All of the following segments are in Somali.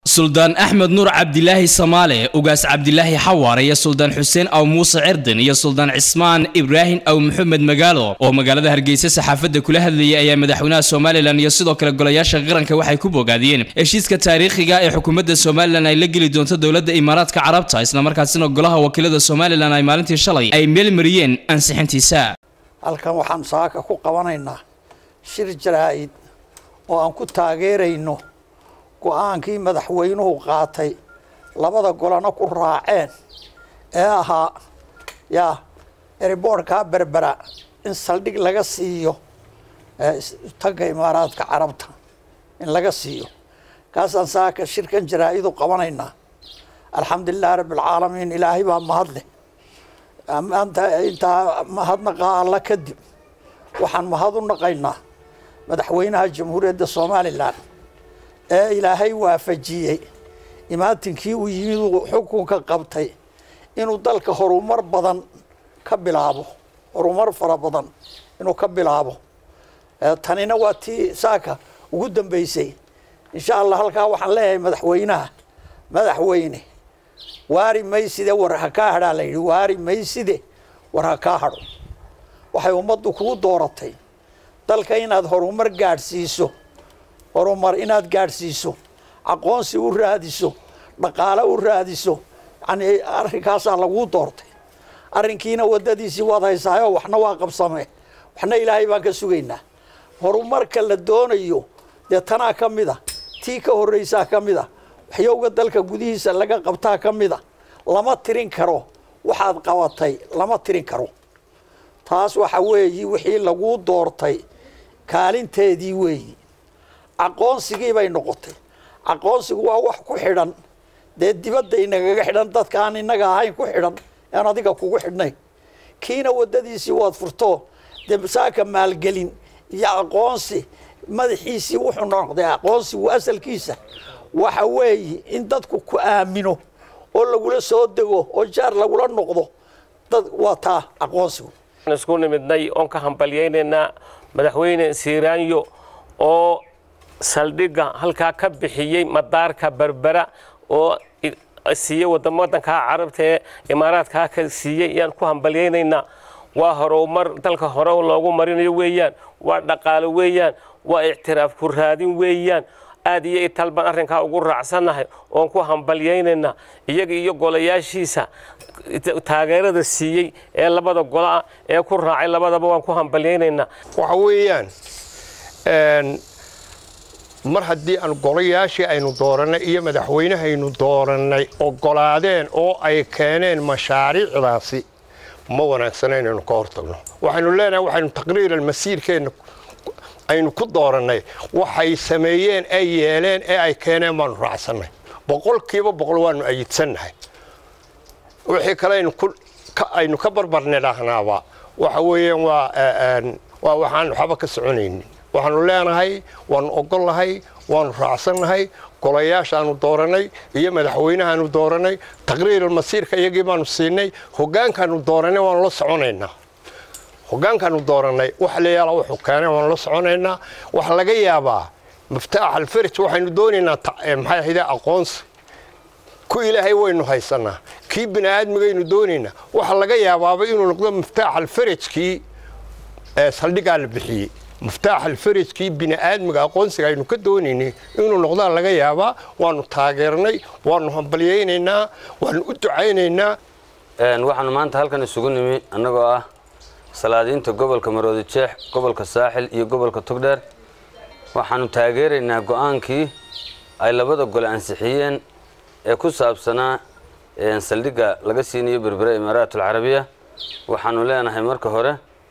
suldaan axmed nuur cabdilaahi samaale ugaas cabdilaahi xawaare iyo suldaan xuseen aw muuse cirdin iyo suldaan cismaan ibraahim aw maxamed magaalo oo magaalada hargeysa saxaafadda kula hadlayay ayaa madaxweynaha somalilan iyo sidoo kale golayaasha qaranka waxay ku bogaadiyeen heshiiska taariikhiga ee xukuumadda somalilan ay la geli doonto dowladda imaaraadka carabta islamarkaasina golaha wakiilada somalilan ay maalintii shalay ay meelmariyeen ansixintiisa halkan waxaan saaka ku qabanaynaa shir jaraa'id oo aan ku taageerayno go-aankii madaxweynuhu qaatay labada golana ku raaceen ee ahaa yaa eriboorkaa berbera in saldhig laga siiyo tagga imaaraadka carabta in laga siiyo kaasaan saaka shirkan jaraa-idu qabanaynaa alxamdulilahi rabbialcaalamiin ilaahay baa mahadle maanta intaa mahadnaqaa alla kadib waxaan mahad u naqaynaa madaxweynaha jamhuuriyadda somalilan ee ilaahay waafajiyey imaatinkii uu yimid uu xukunka qabtay inuu dalka horumar badan ka bilaabo horumar fara badan inuu ka bilaabo tanina waa tii saaka ugu dambeysay insha allah halkaa waxaan leeyahay madaxweynaha madaxweyne waari mayside war ha kaa hadhaa la yidhi waari mayside war ha kaa hadho waxay ummaddu kugu dooratay dalka inaad horumar gaadhsiiso horumar inaad gaadhsiiso aqoonsi u raadiso dhaqaale u raadiso yani arrinkaasaa laguu doortay arrinkiina waddadiisii waad haysaayo waxna waa qabsamee waxna ilaahay baan ka sugaynaa horumarka la doonayo dee tanaa ka mid a tii ka horreysaa ka mid a waxyowga dalka gudihiisa laga qabtaa ka mid a lama tirin karo waxaad qabatay lama tirin karo taas waxa weeyi wixii laguu doortay kaalinteedii weeyi aqoonsigii bay noqotay aqoonsigu waa wax ku xidhan dee dibadda inagaga xidhan dadka aan inaga ahayn ku xidhan aan adiga kugu xidhnayn kiina waddadiisii waad furto dee saaka maalgelin iyo aqoonsi madaxiisii wuxuu noqday aqoonsigu asalkiisa waxa weeye in dadku ku aamino oo lagula soo dego oo jaar lagula noqdo dad waa taa aqoonsigu isku nimidnay oon ka hambalyaynaynaa madaxweyne siiraanyo oo saldhigga halkaa ka bixiyey madaarka berbera oo siiyey wadankaa carabta ee imaaraadkaa ka siiyey ayaan ku hambalyaynaynaa waa horumar dalka hore loogu marinayo weeyaan waa dhaqaalo weeyaan waa ictiraaf ku raadin weeyaan aad iyo ital baan arrinkaa ugu raacsannahay oon ku hambalyaynaynaa iyaga iyo golayaashiisa taageerada siiyey ee labada gola ee ku raacay labadaba waan ku hambalyaynaynaa waxa weeyaan mar haddii aan golayaashii aynu doorannay iyo madaxweynehaynu doorannay ogolaadeen oo ay keeneen mashaariicdaasi ma wanaagsana inaynu ka hortagno waxaynu leenahay waxaynu taqriiran masiirkeenna aynu ku doorannay waxay sameeyeen ay yeeleen ee ay keeneen baanu raacsannay boqolkiiba boqol waanu ayidsannahay wixii kale aynu ka barbarnidhaahnaaba waxa weeyaan waa waxaan waxba ka soconaynin waxaanu leenahay waanu ogolnahay waanu raacsannahay golayaashaanu doorannay iyo madaxweynahaanu doorannay taqriiran masiirka iyagii baanu siinay hogaankaanu doorannay waanu la soconaynaa hogaankaanu doorannay wax la yaala wuxuu keenay waanu la soconaynaa waxa laga yaabaa miftaax alfarij waxaynu doonaynaa maxay ahayde aqoonsi ku ilaahay waynu haysanaa kii bini aadmigaynu doonaynaa waxa laga yaabaaba inuu noqdo miftaax alfarajkii saldhigaa la bixiyey miftaax alfarajkii bini aadmiga aqoonsiga aynu ka doonaynay inuu noqdaa laga yaabaa waanu taageernay waanu hambalyaynaynaa waanu u ducaynaynaa waxaanu maanta halkan isugu nimi annagoo ah salaadiinta gobolka maroodi jeex gobolka saaxil iyo gobolka togdheer waxaanu taageeraynaa go-aankii ay labada gole ansixiyeen ee ku saabsanaa saldhigga laga siinayo berbera imaaraat alcarabiya waxaanu leenahay marka hore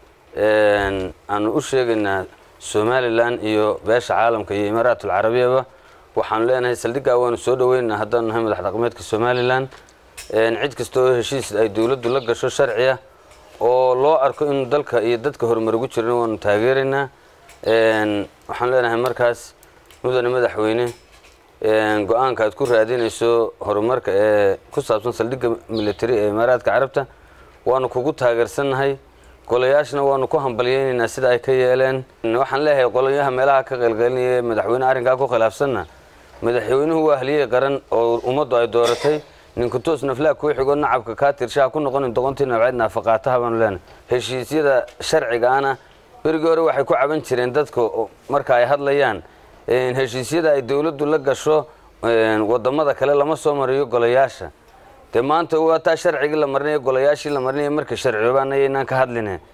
aanu u sheegaynaa somalilan iyo beesha caalamka iyo imaaraat alcarabiyaba waxaanu leenahay saldhiggaa waanu soo dhaweynaynaa haddaanu nahay madax dhaqmeedka somalilan cid kasta oo heshiis ay dowladdu la gasho sharciya oo loo arko inuu dalka iyo dadka horumar ugu jiran waanu taageeraynaa waxaanu leenahay markaas mudane madaxweyne go-aanka aad ku raadinayso horumarka ee ku saabsan saldhigga military ee imaaraadka carabta waanu kugu taageersannahay golayaashna waanu ku hambalyaynaynaa sida ay ka yeeleen waxaan leeyahay qolonyaha meelaha ka qaylqaylinaya madaxweyne arrinkaa ku khilaafsanna madaxweynuhu waa haliyey qaran oo ummaddu ay dooratay ninkutoos naflaa kuu xigoo nacabka kaa tirshaha ku noqonin doqontii nabceed naafaqaataha baanu leenahay heshiisyada sharcigaana berigii hore waxay ku caban jireen dadka marka ay hadlayaan heshiisyada ay dowladdu la gasho wadamada kale lama soo mariyo golayaasha dee maanta waa taa sharcigii la marinaya golayaashii la marinaya markay sharciyoobaana yaynaan ka hadline